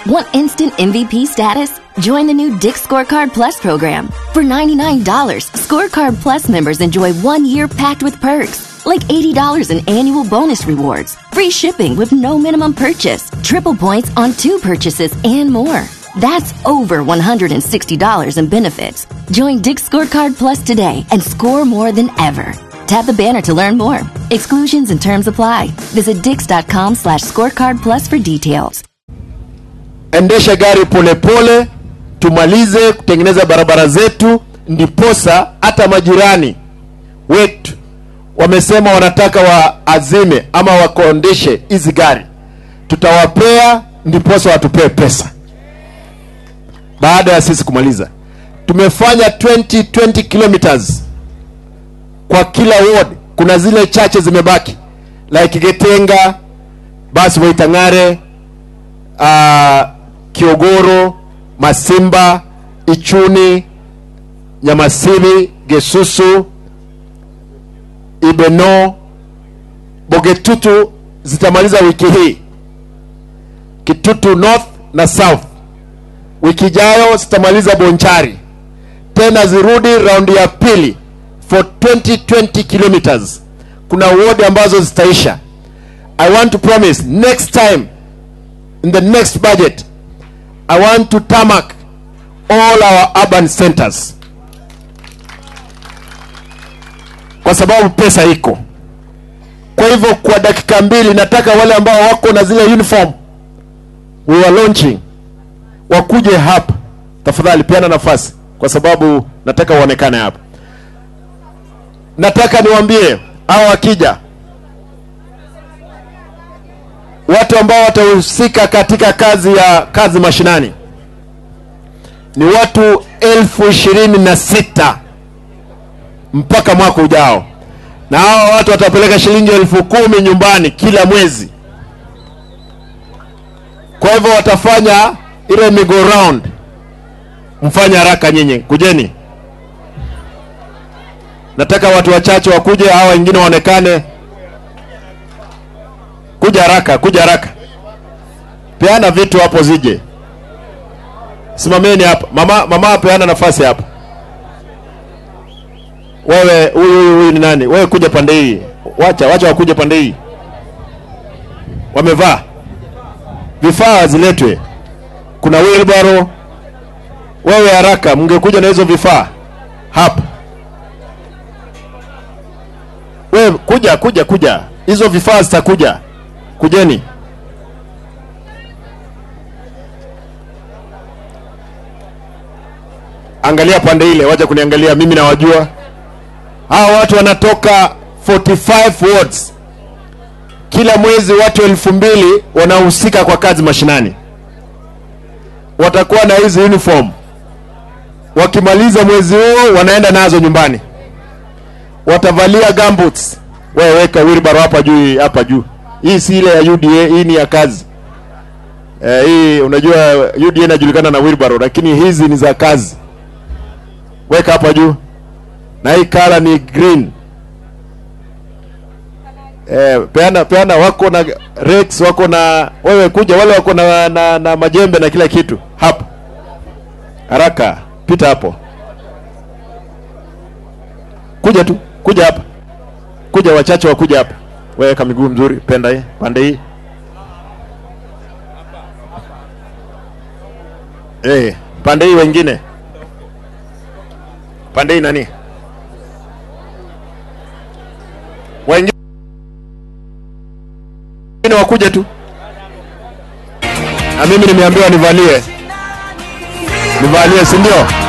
Want instant MVP status? Join the new Dick Scorecard Plus program. For $99, Scorecard Plus members enjoy one year packed with perks, like $80 in annual bonus rewards, free shipping with no minimum purchase, triple points on two purchases, and more. That's over $160 in benefits. Join Dick Scorecard Plus today and score more than ever. Tap the banner to learn more. Exclusions and terms apply. Visit dix.com slash scorecard plus for details. endesha gari polepole tumalize kutengeneza barabara zetu ndiposa hata majirani wetu wamesema wanataka waazime ama wakondeshe hizi gari tutawapea ndiposa watupee pesa baada ya sisi kumaliza tumefanya 20 20 kilometers kwa kila ward kuna zile chache zimebaki like getenga basi waitang'are uh, kiogoro masimba ichuni nyamasili gesusu ibeno bogetutu zitamaliza wiki hii kitutu north na south wiki ijayo zitamaliza bonchari tena zirudi raundi ya pili for 2020 kilometers kuna ward ambazo zitaisha i want to promise next time in the next budget i want to tarmac all our urban centers kwa sababu pesa iko kwa hivyo kwa dakika mbili nataka wale ambao wako na zile uniform we are launching wakuje hapa tafadhali peana nafasi kwa sababu nataka uonekane hapa nataka niwaambie hao wakija watu ambao watahusika katika kazi ya kazi mashinani ni watu elfu ishirini na sita mpaka mwaka ujao na hawa watu watapeleka shilingi elfu kumi nyumbani kila mwezi kwa hivyo watafanya ile migo round mfanye haraka nyinyi kujeni nataka watu wachache wakuje hawa wengine waonekane kuja haraka kuja haraka peana vitu hapo zije simameni hapa mama mama peana nafasi hapa wewe huyu huyu huyu ni nani wewe kuja pande hii wacha wacha wakuje pande hii wamevaa vifaa ziletwe kuna wheelbarrow wewe haraka mngekuja na hizo vifaa hapa wewe kuja kuja kuja hizo vifaa zitakuja kujeni angalia pande ile wacha kuniangalia mimi nawajua hawa watu wanatoka 45 wards kila mwezi watu elfu mbili wanahusika kwa kazi mashinani watakuwa na hizi uniform wakimaliza mwezi huu wanaenda nazo nyumbani watavalia gumboots wewe weka wheelbarrow hapa juu hapa juu hii si ile ya UDA hii ni ya kazi eh, hii unajua UDA inajulikana na wheelbarrow lakini hizi ni za kazi weka hapa juu na hii kala ni green eh, peana peana wako na rex wako na wewe kuja wale wako na, na, na majembe na kila kitu hapa haraka pita hapo kuja tu kuja hapa kuja wachache wakuja hapa weka miguu mzuri penda hii pande hii eh pande hii wengine pande hii nani wengine wakuja tu na mimi nimeambiwa nivalie nivalie si ndio